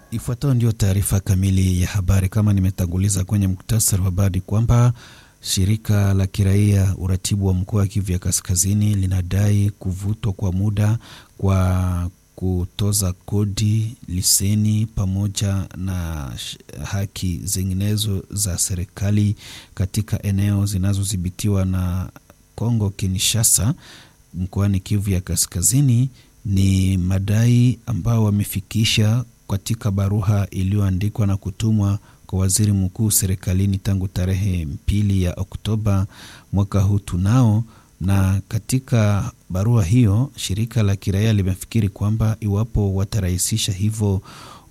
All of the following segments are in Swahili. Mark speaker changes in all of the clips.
Speaker 1: Ifuatayo ndio taarifa kamili ya habari. Kama nimetanguliza kwenye muktasari wa habari kwamba shirika la kiraia uratibu wa mkoa wa Kivu ya Kaskazini linadai kuvutwa kwa muda kwa kutoza kodi, liseni pamoja na haki zinginezo za serikali katika eneo zinazodhibitiwa na Kongo Kinshasa mkoani Kivu ya Kaskazini. Ni madai ambao wamefikisha katika barua iliyoandikwa na kutumwa kwa waziri mkuu serikalini tangu tarehe mbili ya Oktoba mwaka huu tunao. Na katika barua hiyo shirika la kiraia limefikiri kwamba iwapo watarahisisha hivyo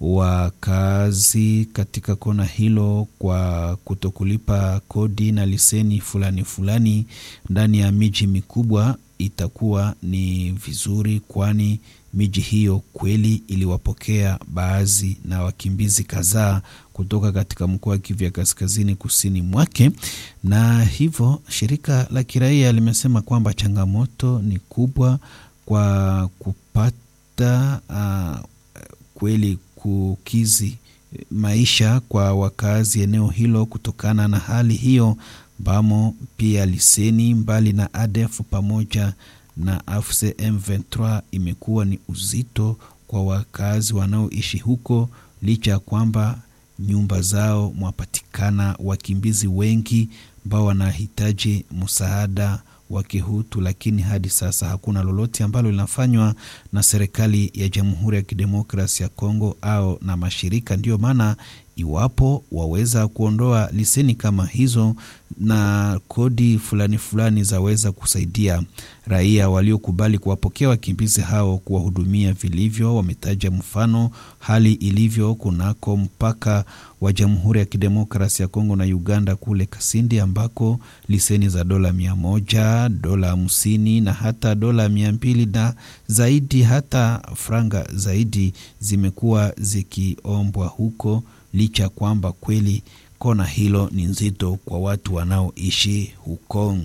Speaker 1: wakazi katika kona hilo kwa kutokulipa kodi na liseni fulani fulani ndani ya miji mikubwa itakuwa ni vizuri, kwani miji hiyo kweli iliwapokea baadhi na wakimbizi kadhaa kutoka katika mkoa wa Kivu ya Kaskazini kusini mwake, na hivyo shirika la kiraia limesema kwamba changamoto ni kubwa kwa kupata uh, kweli kukizi maisha kwa wakazi eneo hilo kutokana na hali hiyo ambamo pia liseni mbali na ADF pamoja na AFC M23 imekuwa ni uzito kwa wakazi wanaoishi huko, licha ya kwamba nyumba zao mwapatikana wakimbizi wengi ambao wanahitaji msaada wa kihutu, lakini hadi sasa hakuna lolote ambalo linafanywa na serikali ya Jamhuri ya Kidemokrasia ya Kongo au na mashirika. Ndiyo maana iwapo waweza kuondoa liseni kama hizo na kodi fulani fulani zaweza kusaidia raia waliokubali kuwapokea wakimbizi hao kuwahudumia vilivyo. Wametaja mfano hali ilivyo kunako mpaka wa Jamhuri ya Kidemokrasia ya Kongo na Uganda kule Kasindi, ambako liseni za dola mia moja, dola hamsini na hata dola mia mbili na zaidi, hata franga zaidi zimekuwa zikiombwa huko licha ya kwamba kweli kona hilo ni nzito kwa watu wanaoishi huko.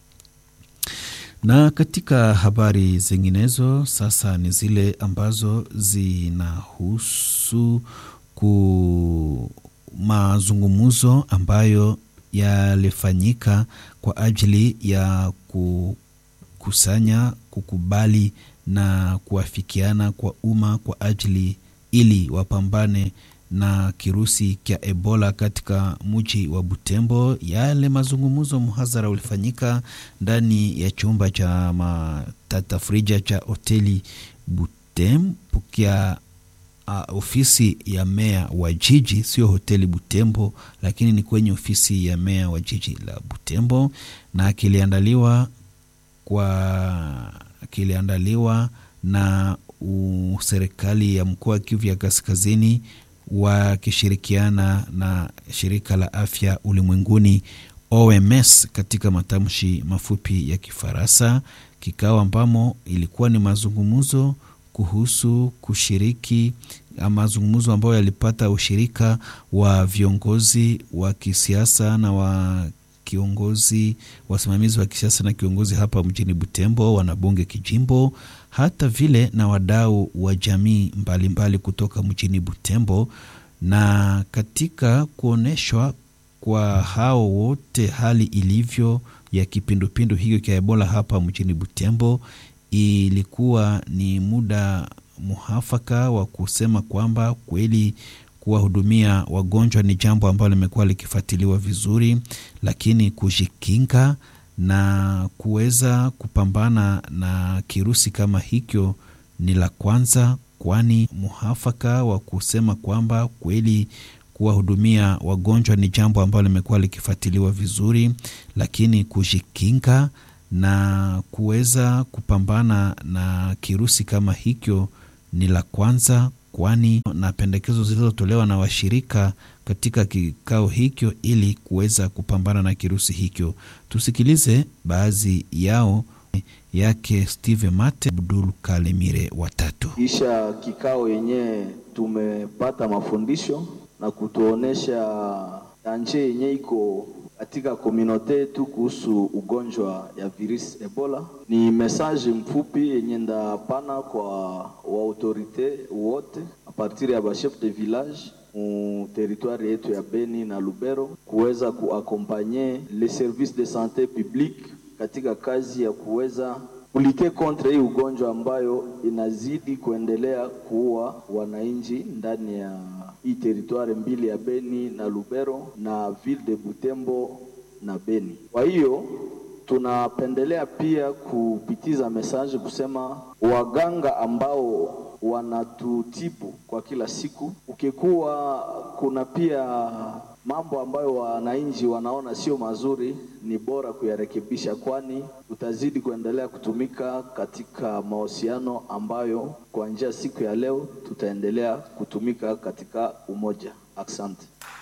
Speaker 1: Na katika habari zinginezo sasa ni zile ambazo zinahusu ku mazungumzo ambayo yalifanyika kwa ajili ya kukusanya, kukubali na kuafikiana kwa umma kwa ajili ili wapambane na kirusi cha Ebola katika mji wa Butembo. Yale mazungumzo mhadhara ulifanyika ndani ya chumba cha matatafrija cha hoteli Butembo kia uh, ofisi ya meya wa jiji, sio hoteli Butembo, lakini ni kwenye ofisi ya meya wa jiji la Butembo, na kiliandaliwa kwa kiliandaliwa na uh, serikali ya mkoa wa Kivu ya Kaskazini wakishirikiana na shirika la afya ulimwenguni OMS katika matamshi mafupi ya Kifaransa, kikao ambamo ilikuwa ni mazungumzo kuhusu kushiriki, mazungumzo ambayo yalipata ushirika wa viongozi wa kisiasa na wa kiongozi wasimamizi wa kisiasa na kiongozi hapa mjini Butembo, wanabunge kijimbo, hata vile na wadau wa jamii mbalimbali mbali kutoka mjini Butembo. Na katika kuonyeshwa kwa hao wote hali ilivyo ya kipindupindu hiyo cha Ebola hapa mjini Butembo, ilikuwa ni muda muhafaka wa kusema kwamba kweli kuwahudumia wagonjwa ni jambo ambalo limekuwa likifuatiliwa vizuri, lakini kujikinga na kuweza kupambana na kirusi kama hicho ni la kwanza, kwani muhafaka wa kusema kwamba kweli kuwahudumia wagonjwa ni jambo ambalo limekuwa likifuatiliwa vizuri, lakini kujikinga na kuweza kupambana na kirusi kama hicho ni la kwanza kwani na pendekezo zilizotolewa na washirika katika kikao hicho ili kuweza kupambana na kirusi hicho. Tusikilize baadhi yao yake Steve Mate Abdul Kalemire watatu.
Speaker 2: Kisha kikao yenyewe tumepata mafundisho na kutuonesha anje yenye iko katika komunote yetu kuhusu ugonjwa ya virusi Ebola. Ni message mfupi yenye ndapana kwa waautorite wote a partir ya bachef de village mu territoire yetu ya Beni na Lubero kuweza kuakompanye les services de sante publique katika kazi ya kuweza kulite kontre hii ugonjwa ambayo inazidi kuendelea kuua wananchi ndani ya hii teritware mbili ya Beni na Lubero na ville de Butembo na Beni. Kwa hiyo tunapendelea pia kupitiza message kusema waganga ambao wanatutibu kwa kila siku, ukikuwa kuna pia mambo ambayo wananchi wanaona sio mazuri, ni bora kuyarekebisha, kwani tutazidi kuendelea kutumika katika mahusiano ambayo kuanzia siku ya leo tutaendelea kutumika katika umoja. Asante.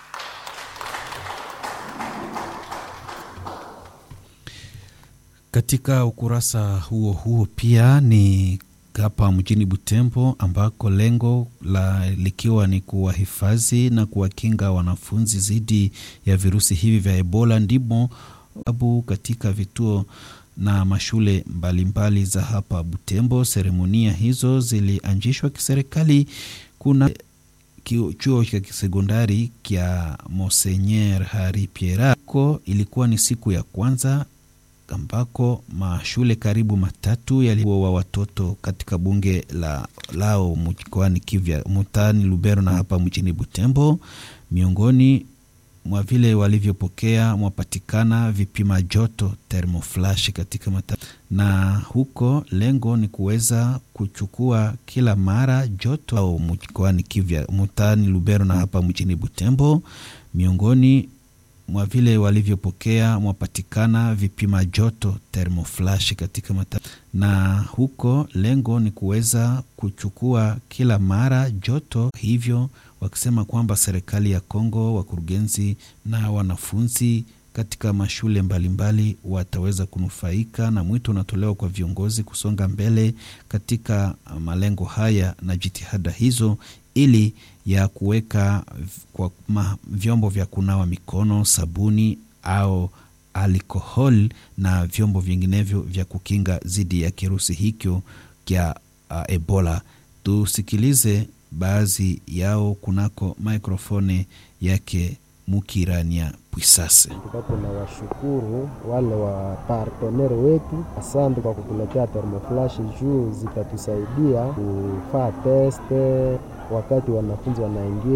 Speaker 1: Katika ukurasa huo huo pia ni hapa mjini Butembo ambako lengo la likiwa ni kuwahifadhi na kuwakinga wanafunzi dhidi ya virusi hivi vya Ebola, ndimo abu katika vituo na mashule mbalimbali mbali za hapa Butembo. Seremonia hizo zilianzishwa kiserikali. Kuna chuo cha kisekondari kya Monseigneur Hari Pierre ko ilikuwa ni siku ya kwanza ambako mashule karibu matatu yaliwa watoto katika bunge la lao mkoani Kivya mtaani Lubero na hapa mjini Butembo. Miongoni mwa vile walivyopokea mwapatikana vipima joto thermoflash katika mata, na huko lengo ni kuweza kuchukua kila mara joto au mkoani Kivya mtaani Lubero na hapa mjini Butembo. Miongoni mwa vile walivyopokea mwapatikana vipima joto thermoflash katika mata, na huko lengo ni kuweza kuchukua kila mara joto hivyo, wakisema kwamba serikali ya Kongo, wakurugenzi na wanafunzi katika mashule mbalimbali mbali wataweza kunufaika, na mwito unatolewa kwa viongozi kusonga mbele katika malengo haya na jitihada hizo ili ya kuweka kwa vyombo vya kunawa mikono, sabuni au alkohol na vyombo vinginevyo vya kukinga dhidi ya kirusi hicho kya uh, Ebola. Tusikilize baadhi yao kunako mikrofoni yake Mukirania Pwisase.
Speaker 3: Tuna washukuru wale wa partenere wetu, asante kwa kutuletea thermoflash juu zitatusaidia kufaa teste wakati wanafunzi wanaingia